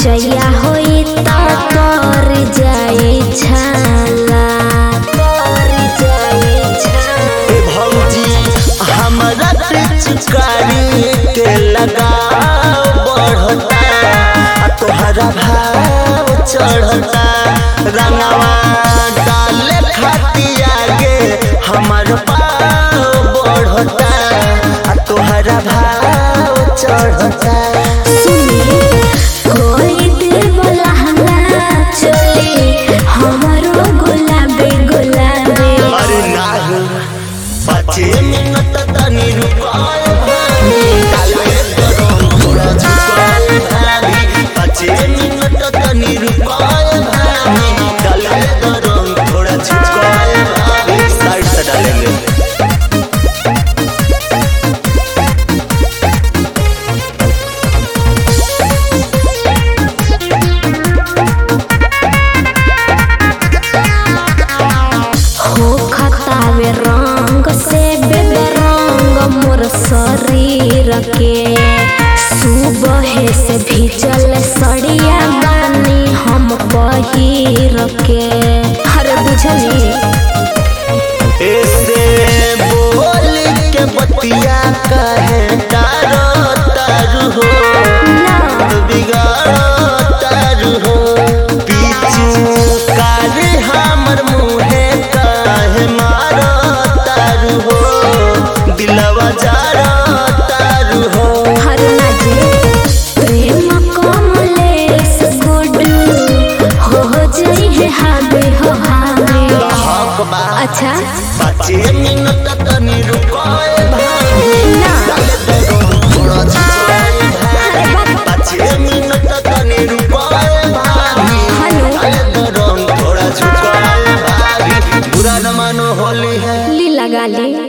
जइया होई त कर जाई छाला कर जाई छाला ए भौजी हमरा पिचकारी के लगाव बढ़ता आ तोहरा भाव चढ़ता रंगवा डाले खाती आगे हमर पाव बढ़ता आ तोहरा भाव चढ़ता सुनी कोई दिल वाला हंगा चली हमरो गुलाबी गुलाबी अरे नाही पाचे मिनट तनी रुकाय भाभी डाले गरम थोड़ा झुकाय भाभी पाचे मिनट तनी रुकाय भाभी डाले गरम थोड़ा झुकाय भाभी साइड से डालेंगे हो खतावे रंग से बेरंग मोर शरीर के सुबह से भीजल सड़िया बानी हम पहिर के हर बुझली ऐसे बोल के बतिया कहे तारो तारू हो ना बिगाड़ो तारू हो पीछू कार हमर मुहे काहे मारो तारू हो दिलवा जारो तारू हो हर नजे प्रेम कमलेश गुडू हो जई है हाबे हो हाबे हक बा अच्छा बच्चे